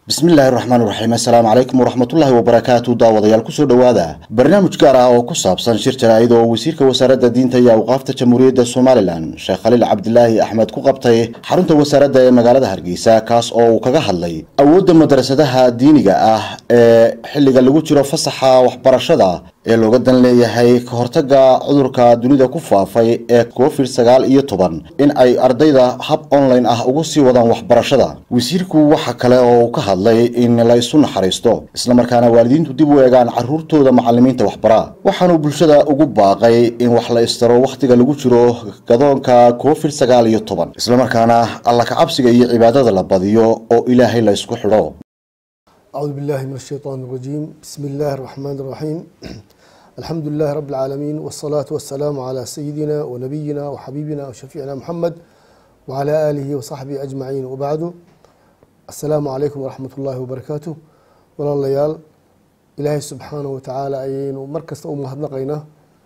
bismillaahi raxmaan raxiim assalaamu calaykum waraxmatullaahi wabarakaatu daawadayaal kusoo dhowaada barnaamij gaar ah oo ku saabsan shir jaraa'id oo wasiirka wasaaradda diinta iyo awqaafta jamhuuriyadda somalilan sheekh khaliil cabdilaahi axmed ku qabtay xarunta wasaaradda ee magaalada hargeysa kaas oo uu kaga hadlay awoodda madrasadaha diiniga ah ee xilliga lagu jiro fasaxa waxbarashada ee looga dan leeyahay ka hortagga cudurka dunida ku faafay ee covid sagaal iyo toban in ay ardayda hab online ah ugu sii wadaan waxbarashada wasiirku waxa kale oo uu ka hadlay in la isu naxariisto islamarkaana waalidiintu dib u eegaan caruurtooda macalimiinta waxbara waxaanuu bulshada ugu baaqay in wax la istaro wakhtiga lagu jiro gadoonka covid sagaal iyo toban islamarkaana alla kacabsiga iyo cibaadada la badiyo oo ilaahay la isku xidho أعوذ بالله من الشيطان الرجيم بسم الله الرحمن الرحيم الحمد لله رب العالمين والصلاة والسلام على سيدنا ونبينا وحبيبنا وشفيعنا محمد وعلى آله وصحبه أجمعين وبعد السلام عليكم ورحمة الله وبركاته ولا ليال إلهي سبحانه وتعالى أين مركز أم هدنقينا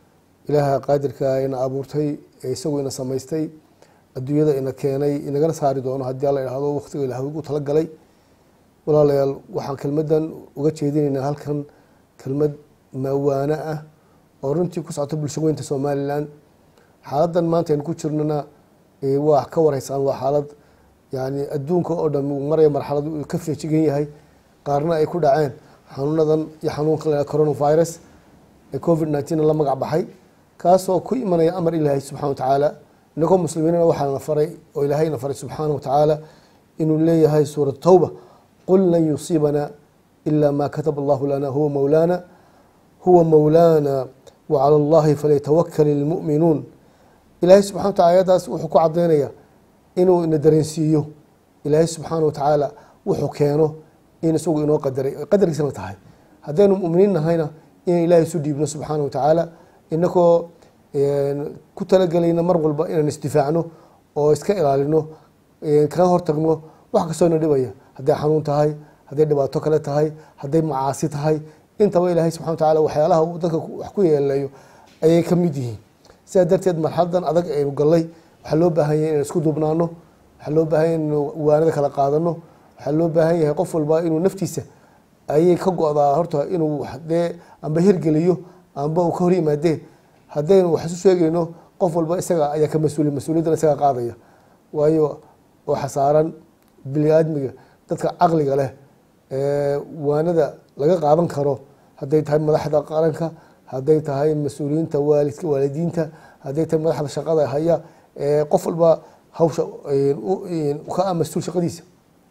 إله قادر كائن أبورتي يسوي إن سميستي الدنيا إن كيني إن جلس هاري دونه هدي الله هذا وقت إله وقت تلقى walaalayaal waxaan kelmaddan uga jeedinaynaa halkan kelmad maawaano ah oo runtii ku socota bulsho weynta somalilan xaaladdan maanta aynu ku jirnana waa ka wareysaan waa xaalad yani adduunka oo dhan uu maraya marxalad uu ka feejigan yahay qaarna ay ku dhaceen xanuunadan iyo xanuunka la coronavirus ee covid nineteen la magac baxay kaasoo ku imanaya amar ilaahay subxana wa tacaala inagoo muslimiinana waxaana faray oo ilaahayna faray subxaana wa tacaala inuu leeyahay suurat tawba qul lan yusiibana ila ma kataba allahu lana huwa mowlaana huwa mowlaana wacala allahi falyatawakal ilmu'minuun ilaahay subxana wa tacala ayadaas wuxuu ku caddaynaya inuu ina dareensiiyo ilaahay subxaana wa tacaala wuxuu keeno in isagu inoo qadaray qadarkiisana tahay haddaynu muminiin nahayna in ilaahay isu dhiibno subxaana wa tacaala inagoo ku talagelayna mar walba inaan isdifaacno oo iska ilaalino kaga hortagno wax kastoo ina dhibaya hadday xanuun tahay hadday dhibaato kale tahay hadday macaasi tahay intaba ilaahay subxana wa tacala waxyaalaha uu dadka wax ku yeelayo ayay ka mid yihiin sidaa darteed marxaladan adag aynu gallay waxaa loo baahan yahay inaan isku duubnaano waxaa loo baahan yahay inu waanada kala qaadano waxaa loo baahan yahay qof walba inuu naftiisa ayay ka go-daa horta inuu dee amba hirgeliyo amba uu ka hor yimaadeen haddaynu wax isu sheegayno qof walba isaga ayaa ka mas-uuli mas-uuliyaddan isaga qaadaya waayo waxa saaran bini aadmiga dadka caqliga leh ee waanada laga qaadan karo hadday tahay madaxda qaranka hadday tahay mas-uuliyiinta waalidka waalidiinta hadday tahay madaxda shaqada haya ee qof walba hawsha ka ah mas-uul shaqadiisa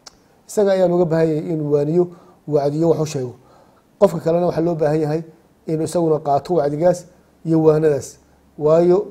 isaga ayaa looga baahan yahay inuu waaniyo wacdiyo wax u sheego qofka kalena waxaa loo baahan yahay inuu isaguna qaato wacdigaas iyo waanadaas waayo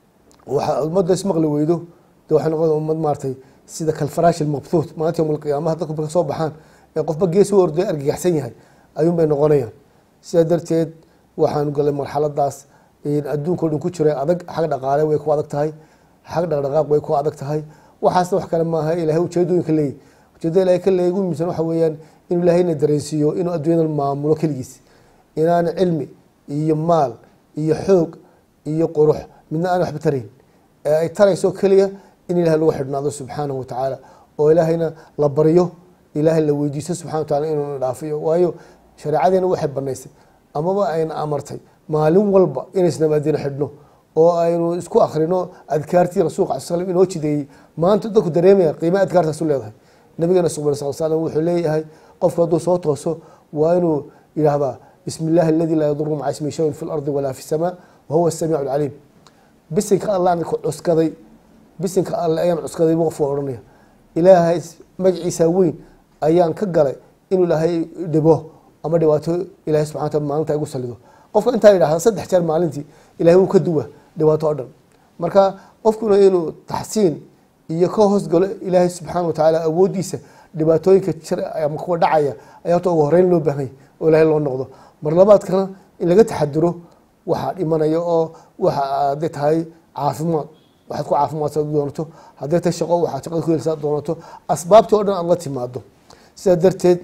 waxa ummadda ismaqli weydo de waxay noqon ummad maaratay sida kalfaraash ilmabhuut maalinta yowm alqiyaamaha dadku ka soo baxaan ee qofba gees u orday argagaxsan yahay ayuun bay noqonayaan sidaa darteed waxaanu galay marxaladaas adduunka o dhan ku jira adag xag dhaqaale way ku adag tahay xag dhaqdhaqaaq way ku adag tahay waxaasna wax kale maaha ilahay ujeedooyinka leeyahy ujeedada ilahay ka leeyay ugu muhiimsan waxa weeyaan inuu ilaahayna dareensiiyo inuu adduunyadan maamulo keligiis inaana cilmi iyo maal iyo xoog iyo qurux midna aan waxba tarayn ee ay tarayso keliya in ilahay lagu xidhnaado subxaanahu watacaala oo ilaahayna la baryo ilaahay la weydiisto subxana watacala inuuna dhaafiyo waayo shareecadeena waxay banaysay amaba ayna amartay maalin walba inaysnamaadina xidhno oo aynu isku akrino adkaartii rasuulka ala slam inoo jideeyey maanta dadku dareemaya qiima adkaartaasu leedahay nabigeena suban sal slam wuxuu leeyahay qofku hadduu soo tooso waa inuu yidhaahdaa bismi illahi aladi laa yaduru maca ismi shayun fi lardi walaa fi samaa wahuwa asamiicu alcaliim bisinka allaan ku cuskaday bisinka alle ayaan cuskaday bu qofku odhanaya ilaahay magaciisa weyn ayaan ka galay inuu ilaahay dhibo ama dhibaato ilahay subxana wataala maalinta igu salido qofka intaa yidhahda saddex jeer maalintii ilahay wuu ka duwa dhibaato o dhan marka qofkuna inuu taxsiin iyo ka hoosgalo ilaahay subxaana watacaala awooddiisa dhibaatooyinka jir ama kuwa dhacaya ayaa horta ugu horeyn loo baahanya oo ilahay loo noqdo mar labaadkana in laga taxaduro waxaa dhimanaya oo waxa hadday tahay caafimaad waxaad ku caafimaadsa doonato hadday tahay shaqo waxaad shaqada ku helsaa doonato asbaabtii o dhan aad la timaado sidaa darteed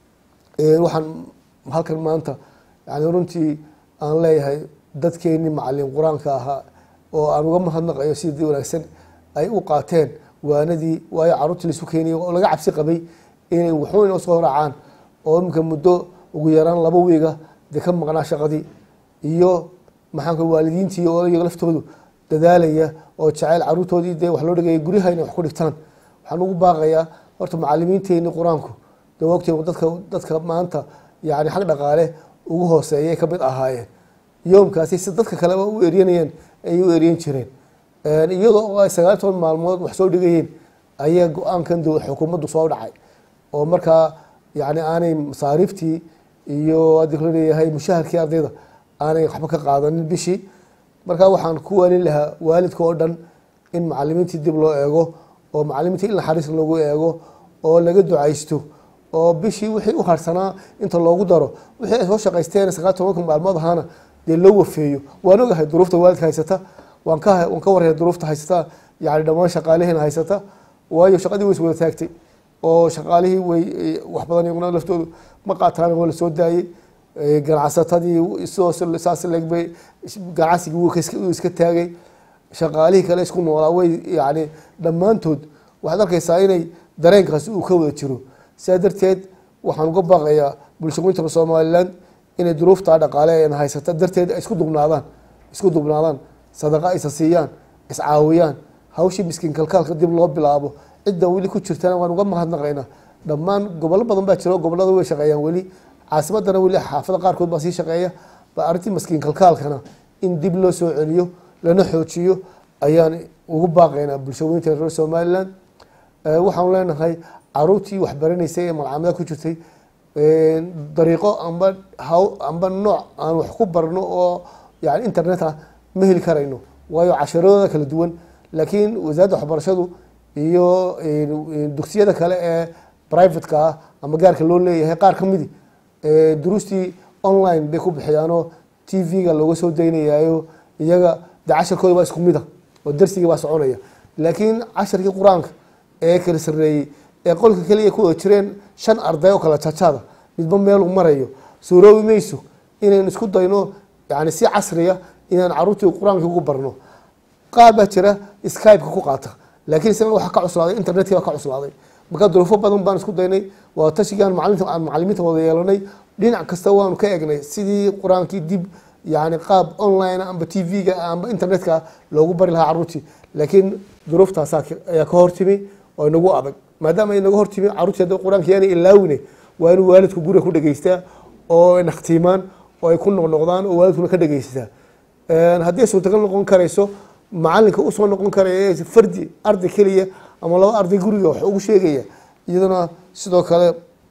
waxaan halkan maanta yani runtii aan leeyahay dadkeenii macalin qur-aanka ahaa oo aan uga mahadnaqayo sidii wanaagsan ay u qaateen waanadii waayo caruurtii laisu keeniyay oo laga cabsi qabay inay wuxuu inoo soo raacaan oo iminka muddo ugu yaraan laba wiiga dee ka maqnaa shaqadii iyo maxaanka waalidiintii oo iyaga laftoodu dadaalaya oo jeceyl caruurtoodii dee wax loo dhigaya guryaha inay wax ku dhigtaan waxaan ugu baaqayaa horta macalimiinteeni qur-aanku dee wogtee dadka dadka maanta yani xag dhaqaale ugu hooseeyay ka mid ahaayeen yoomkaasi si dadka kaleba u eryanayeen ayay u eryan jireen iyadoo ay sagaal toban maalmood wax soo dhigayeen ayaa go-aankan xukuumaddu soo dhacay oo markaa yani aanay masaariiftii iyo hadii kula leeyahay mushaharkii ardayda aanay waxba ka qaadanin bishii markaa waxaan ku waalin lahaa waalidka oo dhan in macalimiintii dib loo eego oo macalimiintii in naxariis lagu eego oo laga ducaysto oo bishii wixii u harsanaa inta loogu daro wixii ay soo shaqaysteen sagaal tobanka maalmood ahaana dee loo wafeeyo waan ogahay duruufta waalidka haysata waan ka waan ka waraya duruufta haysata yani dhammaan shaqaalihiina haysata waayo shaqadii way is wada taagtay oo shaqaalihii way wax badan iyaguna laftoodu ma qaataan waa lasoo daayey ganacsatadii saas legbay ganacsigii wuu iska taagay shaqaalihii kale isku noolaa way yani dhammaantood waxaad arkaysaa inay dareenkaasi uu ka wada jiro sidaa darteed waxaan uga baaqayaa bulshooyinka somaliland inay duruuftaa dhaqaale en haysata darteed isku dubnaadaan isku dubnaadaan sadaqa isa siiyaan iscaawiyaan hawshii miskiin kalkaalka dib loo bilaabo cidda weli ku jirtana waan uga mahadnaqaynaa dhammaan gobollo badan baa jiro gobollada way shaqeeyaan weli caasimadana weli xaafada qaarkood baa sii shaqeeya ba arrintii maskiin kalkaalkana in dib loo soo celiyo lana xoojiyo ayaan ugu baaqaynaa bulshooyinka reer somaliland waxaanu leenahay caruurtii waxbaranaysay ee malcamada ku jirtay dariiqo amba haw amba nooc aan wax ku barno oo yani internet ah ma heli karayno waayo casharadooda kala duwan laakiin wasaaradda waxbarashadu iyo dugsiyada kale ee privateka ah ama gaarka loo leeyahay qaar ka midi duruustii online bay ku bixiyaanoo t v-ga looga soo daynayaayo iyaga de casharkooda waa isku mid a oo darsigii baa soconaya laakiin casharkii qur-aanka ee kala sareeyey ee qolka keliya ku wada jireen shan arday oo kala jajaada midba meeluu marayo suuroobi mayso inaynu isku dayno yani si casriya inaan caruurtii qur-aankii ugu barno qaar baa jira skypeka ku qaata laakiin isna waxa ka cuslaaday internetkii baa ka cuslaaday marka duruufo badan baan isku daynay waa tashigii aan macalinta aan macalimiinta wada yeelanay dhinac kasta waanu ka egnay sidii qur-aankii dib yani qaab online amba t v-ga amba internetka loogu bari lahaa caruurtii laakiin duruuftaasa ayaa ka hortimi oo inagu adag maadaama ay naga hortimi caruurtii hadda qur-aanka yaanay ilaawine waa inuu waalidku guriga ku dhegeystaa oo nakhtiimaan oo ay ku noqnoqdaan oo waalidkuna ka dhegeysataa haddii ay suurtagal noqon karayso macalinka usoo noqon karaya fardi arday keliya ama laba arday guriga wax ugu sheegaya iyadana sidoo kale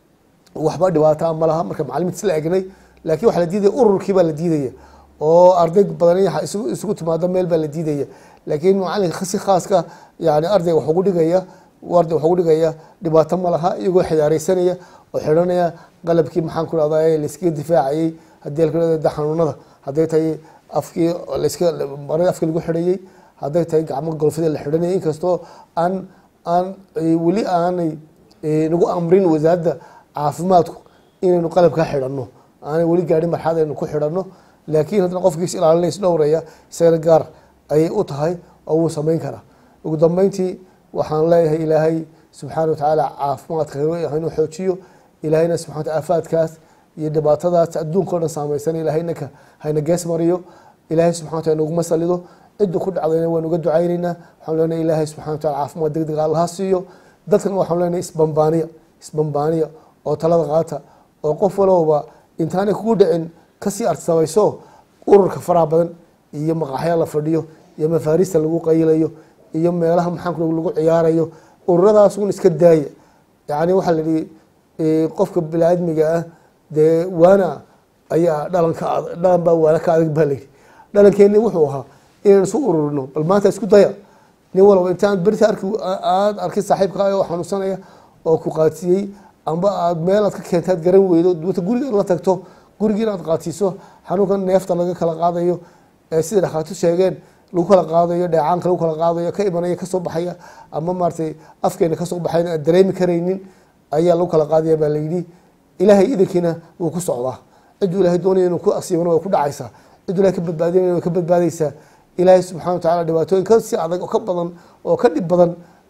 waxba dhibaataa ma laha marka macalimiinta isla egnay laakiin waxaa la diidaya ururkii baa la diidaya oo arday badan isugu timaado meel baa la diidaya laakiin macalinka si khaaska yani ardayga wax ugu dhigaya arday wax ugu dhigaya dhibaato ma laha iyagoo xiyaareysanaya oo xidhanaya qalabkii maxaan ku rahdaa laiskaga difaacayay haddii da xanuunada hadday tahay afkii laska marada afkii lagu xidhayay hadday tahay gacmo golfida la xidhanaya inkastoo aan aan weli aanay nagu amrin wasaaradda caafimaadku inaynu qalabkaa xidhanno aanay weli gaadhin marxad aynu ku xidhanno laakiin haddana qofkiis ilaalinay is dhowraya isagana gaar ayay u tahay oo wuu samayn karaa ugu dambeyntii waxaan leeyahay ilaahay subxaana watacaala caafimaadka inuu xoojiyo ilaahayna subxana wataala aafaadkaas iyo dhibaatadaas adduunka o dhan saamaysan ilahaynaka hayna gees mariyo ilaahay subxana wataala naguma salido cidda ku dhacdayna waan uga ducaynaynaa waxaan leenahay ilaahay subxana wataala caafimaad deg deg allaha siiyo dadkana waxaan leenahay isbambaaniya isbambaaniya oo talada qaata oo qof walowba intaanay kugu dhicin kasii arsamayso ururka faraha badan iyo maqaaxya la fadhiyo iyo mafaarista lagu qaylayo iyo meelaha maxaanku lagu ciyaarayo ururadaas un iska daaya yani waxaa la yihi qofka biniaadmiga ah dee waana ayaa dhalanka dhalan baa waana ka adag baa layidhi dhalankeeni wuxuu ahaa inaan isu ururino bal maanta isku daya nin walba intaan berita arki aada arki saaxiibka oo xanuunsanaya oo ku qaadsiiyey amba aad meel aad ka keentaad garan weydo wata guriga la tagto gurigii inaad qaadsiiso xanuunkan neefta laga kala qaadayo sida dhakhaatiir sheegeen lagu kala qaadayo dheecaanka lagu kala qaadayo ka imanaya kasoo baxaya ama maaratay afkeena kasoo baxayn aan dareemi karaynin ayaa lagu kala qaadaya baa layidhi ilaahay idankiina wuu ku socdaa cidduu ilahay doonaya inuu ku asiibana way ku dhacaysaa cidduu ilahay ka badbaadinayna way ka badbaadaysaa ilaahay subxana wa tacala dhibaatooyin ka si adag oo ka badan oo ka dhib badan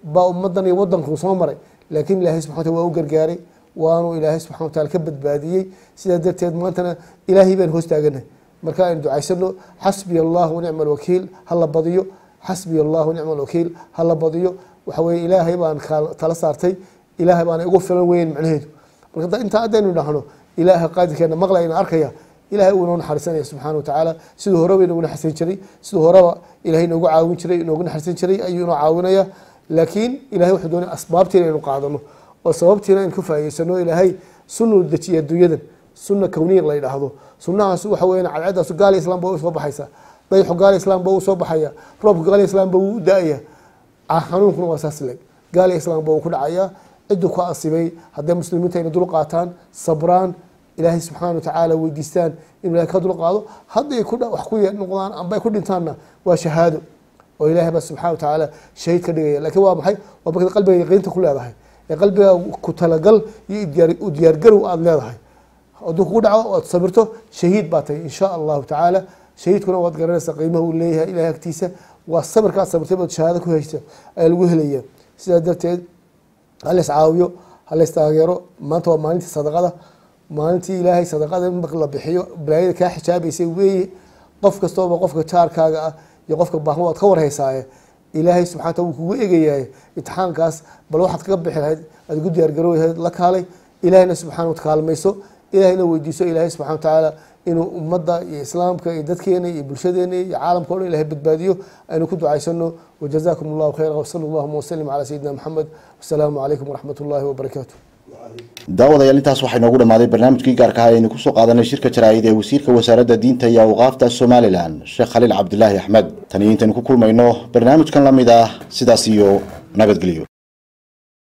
baa ummadan iyo wadanku soo maray laakiin ilaahay subxana wataala waa u gargaaray waanu ilaahay subxana wataala ka badbaadiyey sidaa darteed maantana ilaahay baan hoos taaganahay marka aynu ducaysano xasbiya allah wanicma alwakiil hala badiyo xasbiya allah wanicma alwakiil hala badiyo waxa weye ilaahay baan tala saartay ilaahay baana igu filan weyn macnaheedu marka intaa haddaynu dhahno ilaaha qaadirkeena maqlayna arkaya ilahay uu inoo naxariisanaya subxana watacaala siduu horeba inoogu naxariisan jiray siduu horeba ilahay inoogu caawin jiray inoogu naxariisan jiray ayuu inoo caawinaya laakiin ilahay wuxuu doonay asbaabtiina aynu qaadano oo sababtiina aynu ka faa'idaysano ilaahay sunuu dejiya adduunyadan sunna kowniya la yidhaahdo sunnahaas waxa weeyaan cadceedaasu gaali islam ba u soo baxaysa dayxu gaali islam ba uu soo baxaya roobka gaali islam ba wuu da-aya xanuunkuna waa saas leg gaali islam ba uu ku dhacaya cidduu ku asibay hadday muslimiinta ayna dul qaataan sabraan ilaahay subxaana watacaala weydiistaan inuu ilahay ka dul qaado hadday wax ku noqdaan amba ay ku dhintaanna waa shahaado oo ilahay baa subxana watacaala shahiid ka dhigaya lakiin waa maxay waa markaad qalbiga yaqiinta ku leedahay ee qalbiga ku talagal iyo u diyaargarow aada leedahay hadduu kugu dhaco oad sabirto shahiid baa tahay insha allahu tacaala shahiidkuna waad garanaysaa qiimaha uu leeyahay ilahay agtiisa waa sabirkaad sabirtay baad shahaado ku haysta ayaa lagu helaya sidaa darteed halays caawiyo halays taageero maanta waa maalintii sadaqada maalintii ilaahay sadaqada marka la bixiyo balaayada kaa xijaabaysay weeye qof kastooba qofka jaarkaaga ah iyo qofka baahma waad ka warhaysaaye ilaahay subxana wataala wuu kugu egayahay imtixaankaas bal waxaad kaga bixi lahayd aad ugu diyaargarooy lahayd la kaalay ilahayna subxana wata kaalmayso ilahayna weydiiso ilaahay subxana watacaala inuu ummadda iyo islaamka iyo dadkeena iyo bulshadeena iyo caalamka o dhan ilahay badbaadiyo aynu ku ducaysano wajazakum allahu khayra wsala allahuma wasalim calaa sayidina maxamed wasalaamu calaykum waraxmat ullahi wabarakaatu daawadayaal intaas waxaa inoogu dhamaaday barnaamijkii gaarka ah aynu kusoo qaadanay shirka jaraa'id ee wasiirka wasaaradda diinta iyo awqaafta somalilan sheekh khaliil cabdilaahi axmed tan iyo intaynu ku kulmayno barnaamijkan la mid ah sidaas iyo nabadgelyo